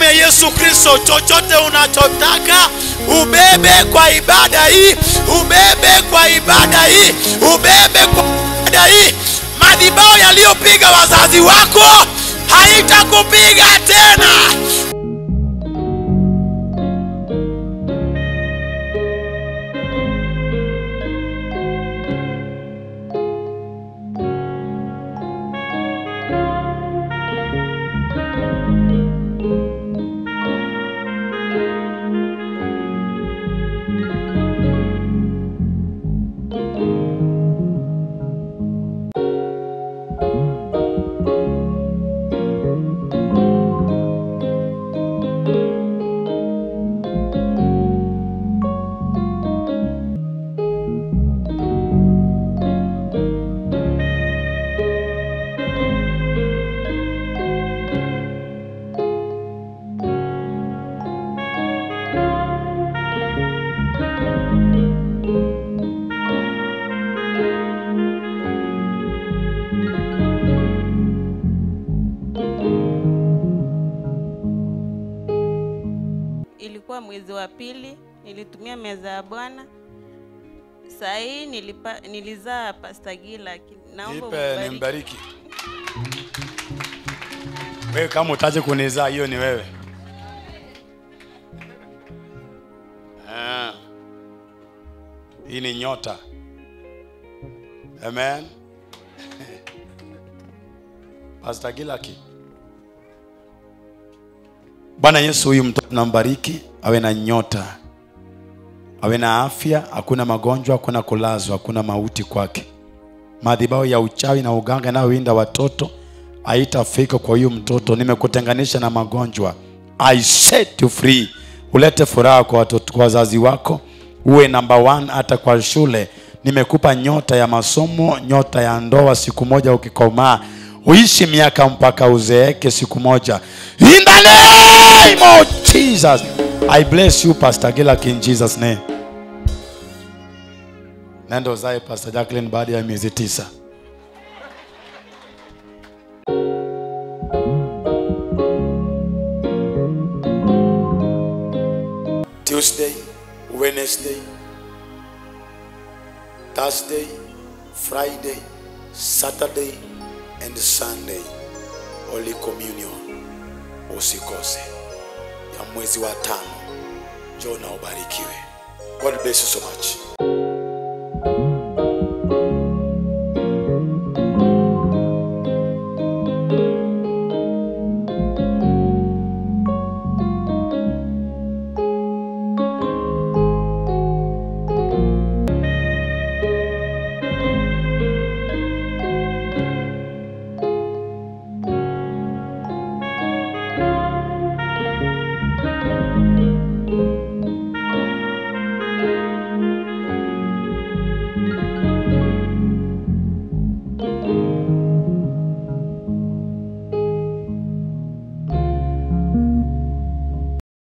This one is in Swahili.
ya Yesu Kristo. Chochote unachotaka ubebe kwa ibada hii, ubebe kwa ibada hii, ubebe kwa ibada hii. Madhibao yaliyopiga wazazi wako haitakupiga tena. Ilikuwa mwezi wa pili, nilitumia meza ya Bwana. Saa hii nilipa, nilizaa Pastor Gila. Naomba Nipe umbariki. nimbariki. Wewe kama utaje kunizaa hiyo ni wewe. Ah. Hii ni nyota. Amen. Pastor Gilaki. Bwana Yesu, huyu mtoto nambariki, awe na nyota, awe na afya, hakuna magonjwa, hakuna kulazwa, hakuna mauti kwake. Madhabahu ya uchawi na uganga inayowinda watoto haitafika kwa huyu mtoto. Nimekutenganisha na magonjwa. I set you free. Ulete furaha kwa watoto, kwa wazazi wako, uwe number one hata kwa shule. Nimekupa nyota ya masomo, nyota ya ndoa. Siku moja ukikomaa, uishi miaka mpaka uzeeke siku moja. In the name of Jesus, I bless you Pastor Gilak in Jesus name. Nenda uzae Pastor Jacqueline baada ya miezi tisa. Tuesday, Wednesday, Thursday, Friday, Saturday and Sunday. Holy Communion usikose ya mwezi wa tano. Njoo na ubarikiwe. God bless you so much.